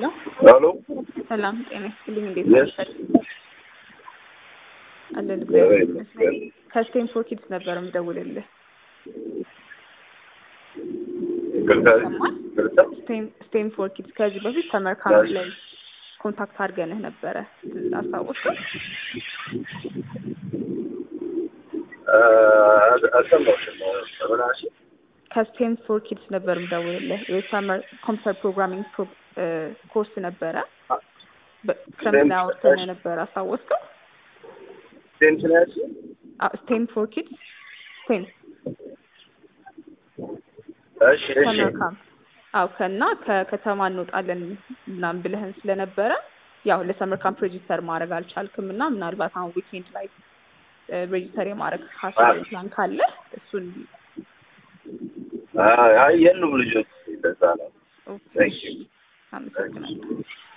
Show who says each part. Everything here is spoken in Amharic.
Speaker 1: ሄሎ
Speaker 2: ሰላም ጤና ይስጥልኝ። እንዴት
Speaker 1: Yes.
Speaker 2: ነሽ? አለን እግዚአብሔር ይመስገን። ከስቴም ፎር ኪድስ ነበር የምደውልልህ።
Speaker 1: ይቅርታ
Speaker 2: ይሰማል?
Speaker 1: ይቅርታ
Speaker 2: ስቴም ስቴም ፎር ኪድስ ከዚህ በፊት ሰመር ካምፕ ላይ ኮንታክት አድርገንህ ነበረ አስታወስከው?
Speaker 1: አልሰማሁሽም ምን አልሽ?
Speaker 2: ከስቴም ፎር ኪድስ ነበር የምደውልልህ የሰመር ኮምፒውተር ፕሮግራሚንግ ፕሮ- እ፣ ኮርስ ነበረ በ- ክረምት ላይ አውርተን ነበረ አስታወስከው?
Speaker 1: ሴንት ነው ያልሽኝ?
Speaker 2: ስቴም ፎር ኪድስ ስቴም
Speaker 1: እሺ እሺ
Speaker 2: ሰመር ካምፕ አው ከና ከከተማ እንወጣለን ምናምን ብለህን ስለነበረ ያው ለሰመር ካምፕ ሬጂስተር ማድረግ አልቻልክም እና ምናልባት አሁን ዊኬንድ ላይ ሬጂስተር የማድረግ ሀሳብ ፕላን ካለ እሱን
Speaker 1: አይ የሉም ልጆች ለዛ ነው Thank you.
Speaker 2: አመሰግናለሁ።